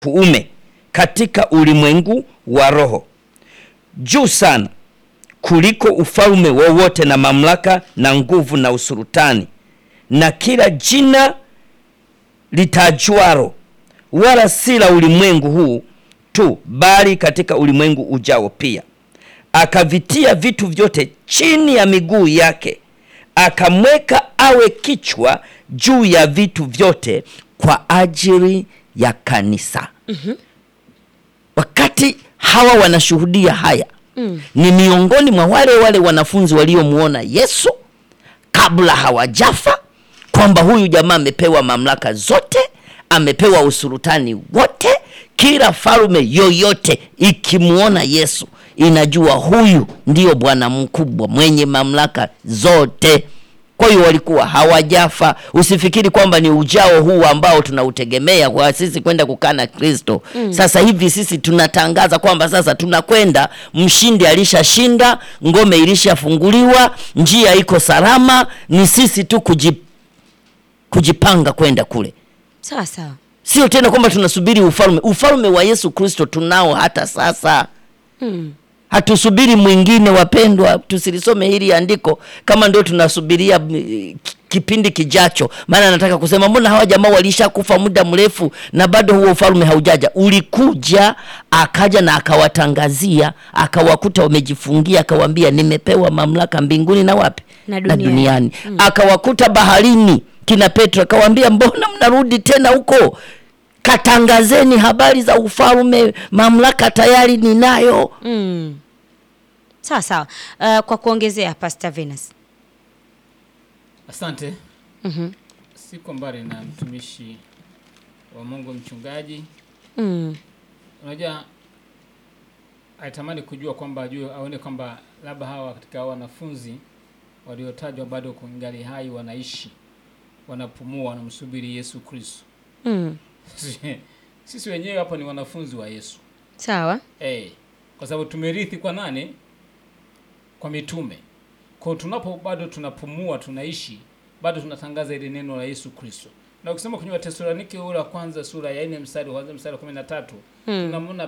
kuume katika ulimwengu wa roho, juu sana kuliko ufalme wowote na mamlaka na nguvu na usultani na kila jina litajwaro, wala si la ulimwengu huu tu, bali katika ulimwengu ujao pia. Akavitia vitu vyote chini ya miguu yake, akamweka awe kichwa juu ya vitu vyote kwa ajili ya kanisa. Wakati hawa wanashuhudia haya ni miongoni mwa wale wale wanafunzi waliomwona Yesu kabla hawajafa, kwamba huyu jamaa amepewa mamlaka zote, amepewa usultani wote. Kila falme yoyote ikimwona Yesu inajua huyu ndiyo bwana mkubwa mwenye mamlaka zote. Kwa hiyo walikuwa hawajafa. Usifikiri kwamba ni ujao huu ambao tunautegemea kwa sisi kwenda kukaa na Kristo. Sasa hivi sisi tunatangaza kwamba sasa tunakwenda, mshindi alishashinda, ngome ilishafunguliwa, njia iko salama, ni sisi tu kuji, kujipanga kwenda kule, Sawa sawa. sio tena kwamba tunasubiri ufalme. Ufalme wa Yesu Kristo tunao hata sasa. Hatusubiri mwingine, wapendwa, tusilisome hili andiko kama ndio tunasubiria mm, kipindi kijacho. Maana nataka kusema mbona hawa jamaa walishakufa muda mrefu na bado huo ufalme haujaja? Ulikuja, akaja na akawatangazia, akawakuta wamejifungia, akawaambia nimepewa mamlaka mbinguni na wapi Na na duniani. duniani. Akawakuta baharini kina Petro, akawaambia mbona mnarudi tena huko? Katangazeni habari za ufalme, mamlaka tayari ninayo. Mm. Sawa sawa. Uh, kwa kuongezea Pastor Venus. Asante. Mhm. Siko mbali na mtumishi wa Mungu mchungaji. Mm. Unajua alitamani kujua kwamba ajue aone kwamba labda hawa katika hao wanafunzi waliotajwa bado kungali hai wanaishi, wanapumua, wanamsubiri Yesu Kristo. Mm. Sisi wenyewe hapa ni wanafunzi wa Yesu. Sawa. Eh, kwa sababu tumerithi kwa nani? Kwa mitume. Kwa hiyo tunapo bado tunapumua, tunaishi, bado tunatangaza ile neno la Yesu Kristo. Na ukisema kwenye Watesalonike ule wa kwanza sura ya 4 mstari wa kwanza mstari wa 13, tunamwona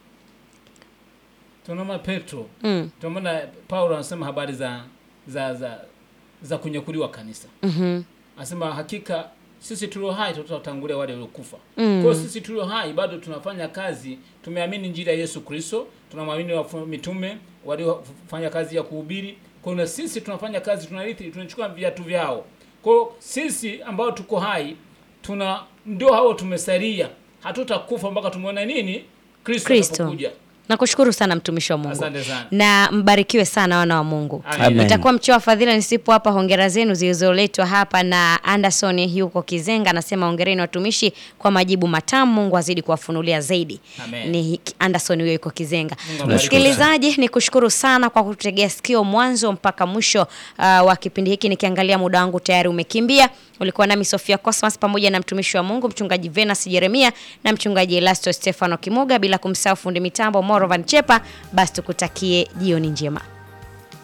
tunamwona Petro, Mm. tunamwona Paulo anasema habari za za za za kunyakuliwa kanisa. Mhm. Anasema hakika sisi tulio hai tutawatangulia wale waliokufa. Mm. Kwa hiyo sisi tulio hai bado tunafanya kazi, tumeamini injili ya Yesu Kristo, tunamwamini wafu- mitume waliofanya kazi ya kuhubiri. Kwa hiyo na sisi tunafanya kazi, tunarithi, tunachukua viatu vyao. Kwa hiyo sisi ambao tuko hai tuna ndio hao tumesalia, hatutakufa mpaka tumeona nini Kristo Kristo. atakapokuja. Nakushukuru sana mtumishi wa Mungu. Asante sana. Na mbarikiwe sana wana wa Mungu. Amen. Itakuwa mcheo wa fadhila nisipo hapa. Hongera zenu zilizoletwa hapa na Anderson yuko Kizenga, anasema hongereni watumishi kwa majibu matamu. Mungu azidi kuwafunulia zaidi. Amen. Ni Anderson huyo yuko Kizenga. Mungu abariki Msikilizaji, ni kushukuru sana kwa kututegea sikio mwanzo mpaka mwisho uh, wa kipindi hiki. Nikiangalia muda wangu tayari umekimbia. Ulikuwa nami Sofia Cosmas pamoja na mtumishi wa Mungu mchungaji Venus Jeremia na mchungaji Elasto Stefano Kimuga, bila kumsahau fundi mitambo Morovan Chepa. Basi tukutakie jioni njema.